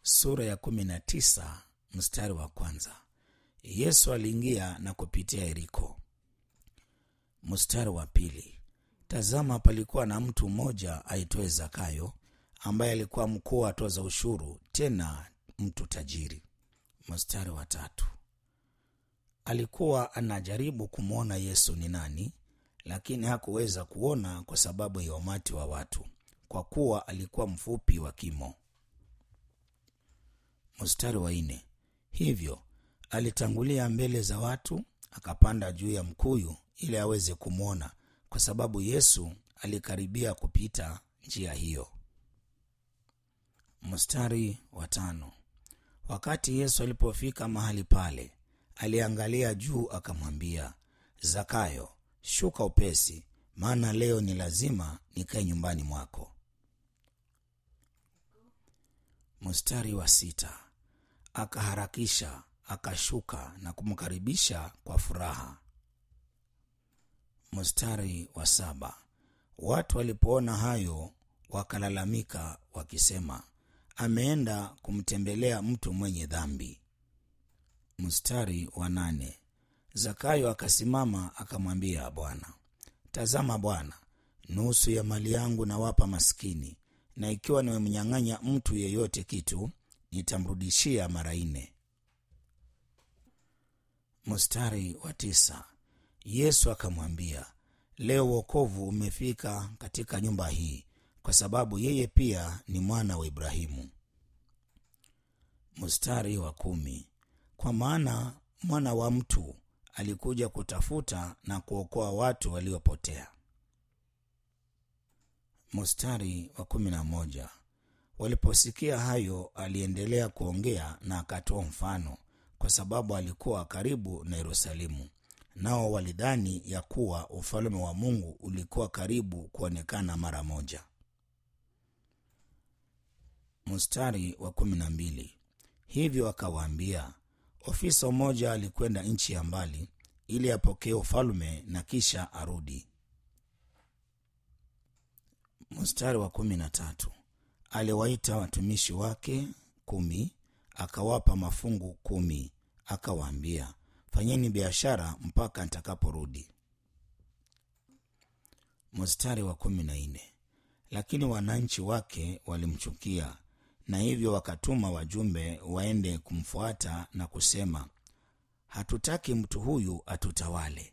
sura ya kumi na tisa mstari wa kwanza. Yesu aliingia na kupitia Yeriko. Mstari wa pili. Tazama, palikuwa na mtu mmoja aitwaye Zakayo, ambaye alikuwa mkuu wa toza ushuru, tena mtu tajiri. Mstari wa tatu. Alikuwa anajaribu kumwona Yesu ni nani, lakini hakuweza kuona kwa sababu ya umati wa watu, kwa kuwa alikuwa mfupi wa kimo. Mstari wa nne. Hivyo alitangulia mbele za watu, akapanda juu ya mkuyu ili aweze kumwona, kwa sababu Yesu alikaribia kupita njia hiyo. Mstari wa tano. Wakati Yesu alipofika mahali pale, aliangalia juu, akamwambia Zakayo, shuka upesi, maana leo ni lazima nikae nyumbani mwako. Mstari wa sita. Akaharakisha, akashuka na kumkaribisha kwa furaha. Mstari wa saba. Watu walipoona hayo wakalalamika wakisema, ameenda kumtembelea mtu mwenye dhambi. Mstari wa nane. Zakayo akasimama akamwambia Bwana, tazama Bwana, nusu ya mali yangu nawapa maskini, na ikiwa nimemnyang'anya mtu yeyote kitu, nitamrudishia mara nne. Mstari wa tisa. Yesu akamwambia, leo wokovu umefika katika nyumba hii, kwa sababu yeye pia ni mwana wa Ibrahimu. Mstari wa kumi. Kwa maana mwana wa mtu alikuja kutafuta na kuokoa watu waliopotea. Mstari wa kumi na moja. Waliposikia hayo, aliendelea kuongea na akatoa mfano, kwa sababu alikuwa karibu na Yerusalemu, nao walidhani ya kuwa ufalme wa Mungu ulikuwa karibu kuonekana mara moja. Mstari wa kumi na mbili. Hivyo akawaambia, ofisa mmoja alikwenda nchi ya mbali ili apokee ufalme na kisha arudi. Mstari wa kumi na tatu. Aliwaita watumishi wake kumi, akawapa mafungu kumi, akawaambia, fanyeni biashara mpaka nitakaporudi. Mstari wa kumi na nne. Lakini wananchi wake walimchukia na hivyo wakatuma wajumbe waende kumfuata na kusema, hatutaki mtu huyu atutawale.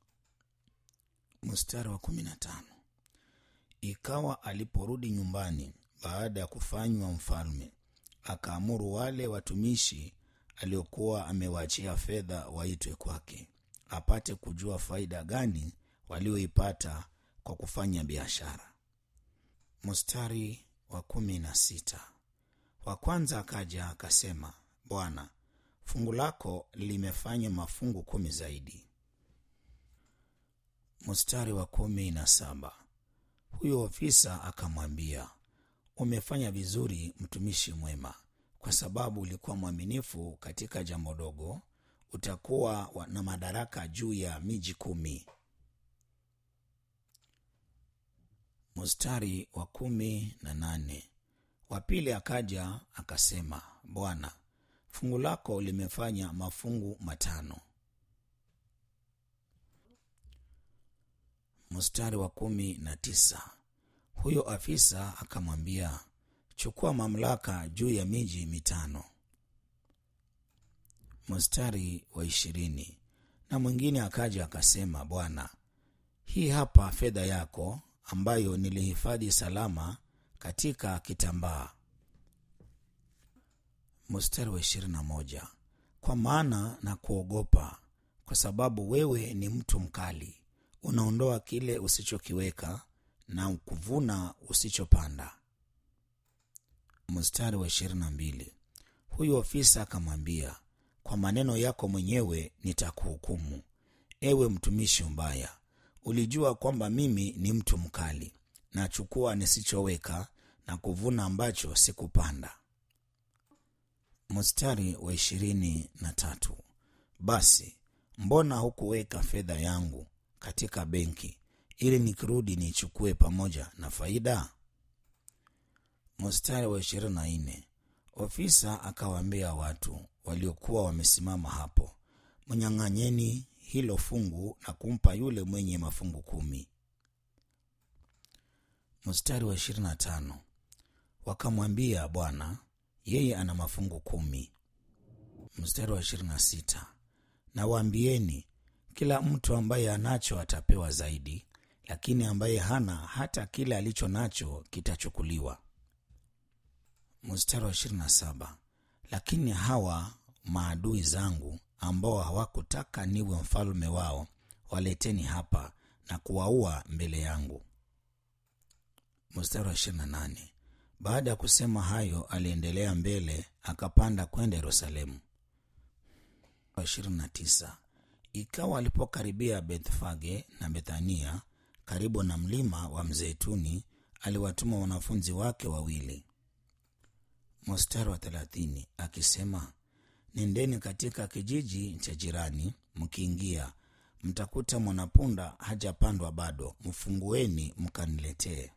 Mstari wa kumi na tano. Ikawa aliporudi nyumbani baada ya kufanywa mfalme, akaamuru wale watumishi aliokuwa amewaachia fedha waitwe kwake, apate kujua faida gani walioipata kwa kufanya biashara. Mstari wa kumi na sita. Wa kwanza akaja akasema, Bwana, fungu lako limefanya mafungu kumi zaidi. Mstari wa kumi na saba. Huyo ofisa akamwambia, umefanya vizuri, mtumishi mwema, kwa sababu ulikuwa mwaminifu katika jambo dogo, utakuwa na madaraka juu ya miji kumi. Mstari wa kumi na nane. Wa pili akaja akasema, Bwana, fungu lako limefanya mafungu matano. Mstari wa kumi na tisa. Huyo afisa akamwambia, chukua mamlaka juu ya miji mitano. Mstari wa ishirini. Na mwingine akaja akasema, Bwana, hii hapa fedha yako ambayo nilihifadhi salama katika kitambaa. Mstari wa ishirini na moja. Kwa maana na kuogopa, kwa sababu wewe ni mtu mkali, unaondoa kile usichokiweka na kuvuna usichopanda. Mstari wa ishirini na mbili. Huyu ofisa akamwambia, kwa maneno yako mwenyewe nitakuhukumu, ewe mtumishi mbaya. Ulijua kwamba mimi ni mtu mkali, nachukua nisichoweka na kuvuna ambacho sikupanda. Mstari wa ishirini na tatu. Basi mbona hukuweka fedha yangu katika benki ili nikirudi niichukue pamoja na faida? Mstari wa ishirini na nne. Ofisa akawaambia watu waliokuwa wamesimama hapo, mnyang'anyeni hilo fungu na kumpa yule mwenye mafungu kumi. Mstari wa ishirini na tano wakamwambia Bwana, yeye ana mafungu kumi. Mstari wa ishirini na sita na waambieni, kila mtu ambaye anacho atapewa zaidi, lakini ambaye hana, hata kile alicho nacho kitachukuliwa. Mstari wa ishirini na saba lakini hawa maadui zangu ambao hawakutaka niwe mfalme wao, waleteni hapa na kuwaua mbele yangu. Mstari wa ishirini na nane baada ya kusema hayo, aliendelea mbele akapanda kwenda Yerusalemu. ishirini na tisa ikawa alipokaribia Bethfage na Bethania karibu na mlima wa Mzeituni, aliwatuma wanafunzi wake wawili. Mstari wa thelathini akisema, nendeni katika kijiji cha jirani, mkiingia mtakuta mwanapunda hajapandwa bado, mfungueni mkaniletee.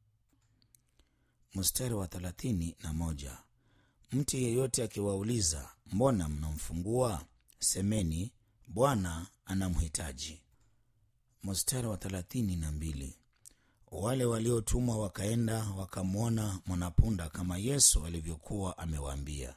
Mstari wa thelathini na moja mtu yeyote akiwauliza mbona mnamfungua, semeni Bwana anamhitaji. Mstari wa thelathini na mbili wale waliotumwa wakaenda wakamwona mwanapunda kama Yesu alivyokuwa amewaambia.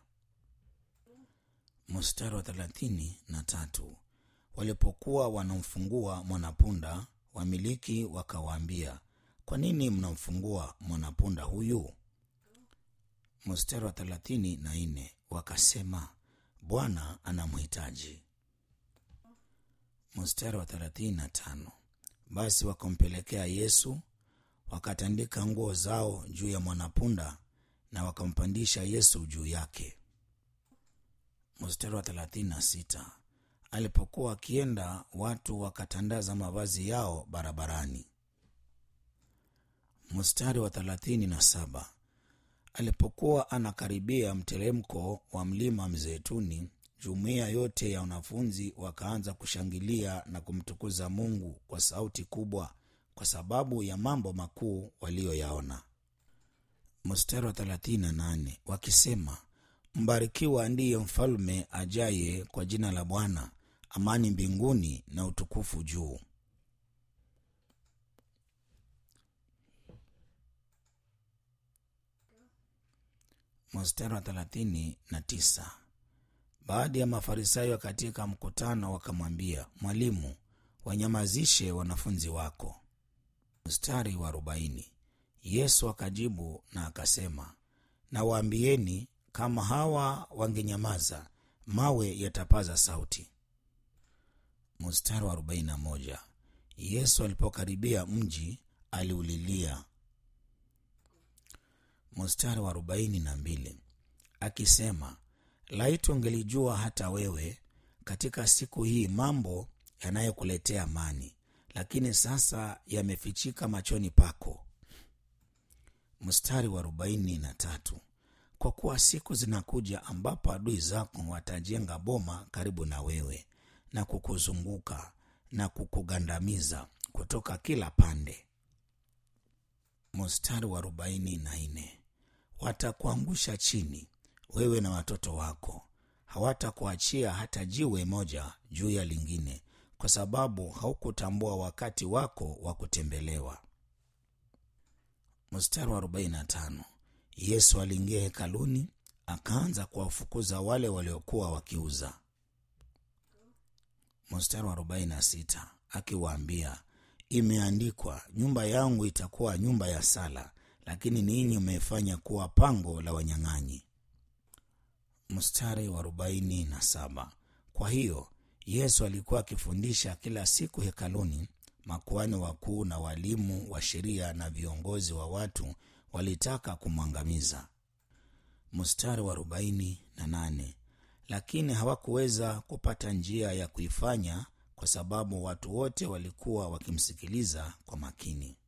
Mstari wa thelathini na tatu walipokuwa wanamfungua mwanapunda, wamiliki wakawaambia, kwa nini mnamfungua mwanapunda huyu? Mstari wa thelathini na nne wakasema, Bwana anamhitaji. Mstari wa thelathini na tano basi wakampelekea Yesu, wakatandika nguo zao juu ya mwanapunda na wakampandisha Yesu juu yake. Mstari wa thelathini na sita alipokuwa akienda, watu wakatandaza mavazi yao barabarani. Mstari wa thelathini na saba alipokuwa anakaribia mteremko wa mlima Mzeituni, jumuiya yote ya wanafunzi wakaanza kushangilia na kumtukuza Mungu kwa sauti kubwa kwa sababu ya mambo makuu waliyoyaona. Mstari wa 38 wakisema, mbarikiwa ndiye mfalme ajaye kwa jina la Bwana, amani mbinguni na utukufu juu. Mstari wa 39 baadhi ya Mafarisayo katika mkutano wakamwambia, Mwalimu, wanyamazishe wanafunzi wako. Mstari wa arobaini Yesu akajibu na akasema, nawaambieni, kama hawa wangenyamaza, mawe yatapaza sauti. Mstari wa arobaini na moja Yesu alipokaribia mji aliulilia. Mstari wa arobaini na mbili akisema Laiti ungelijua hata wewe katika siku hii mambo yanayokuletea amani, lakini sasa yamefichika machoni pako. Mstari wa arobaini na tatu kwa kuwa siku zinakuja ambapo adui zako watajenga boma karibu na wewe na kukuzunguka na kukugandamiza kutoka kila pande. Mstari wa arobaini na nne watakuangusha chini wewe na watoto wako, hawatakuachia hata jiwe moja juu ya lingine, kwa sababu haukutambua wakati wako wa kutembelewa. Mstari wa 45 Yesu aliingia hekaluni akaanza kuwafukuza wale waliokuwa wakiuza. Mstari wa 46 akiwaambia, imeandikwa, nyumba yangu itakuwa nyumba ya sala, lakini ninyi mmefanya kuwa pango la wanyang'anyi. Mstari wa arobaini na saba. Kwa hiyo Yesu alikuwa akifundisha kila siku hekaluni. Makuhani wakuu na walimu wa sheria na viongozi wa watu walitaka kumwangamiza. Mstari wa arobaini na nane. Lakini hawakuweza kupata njia ya kuifanya kwa sababu watu wote walikuwa wakimsikiliza kwa makini.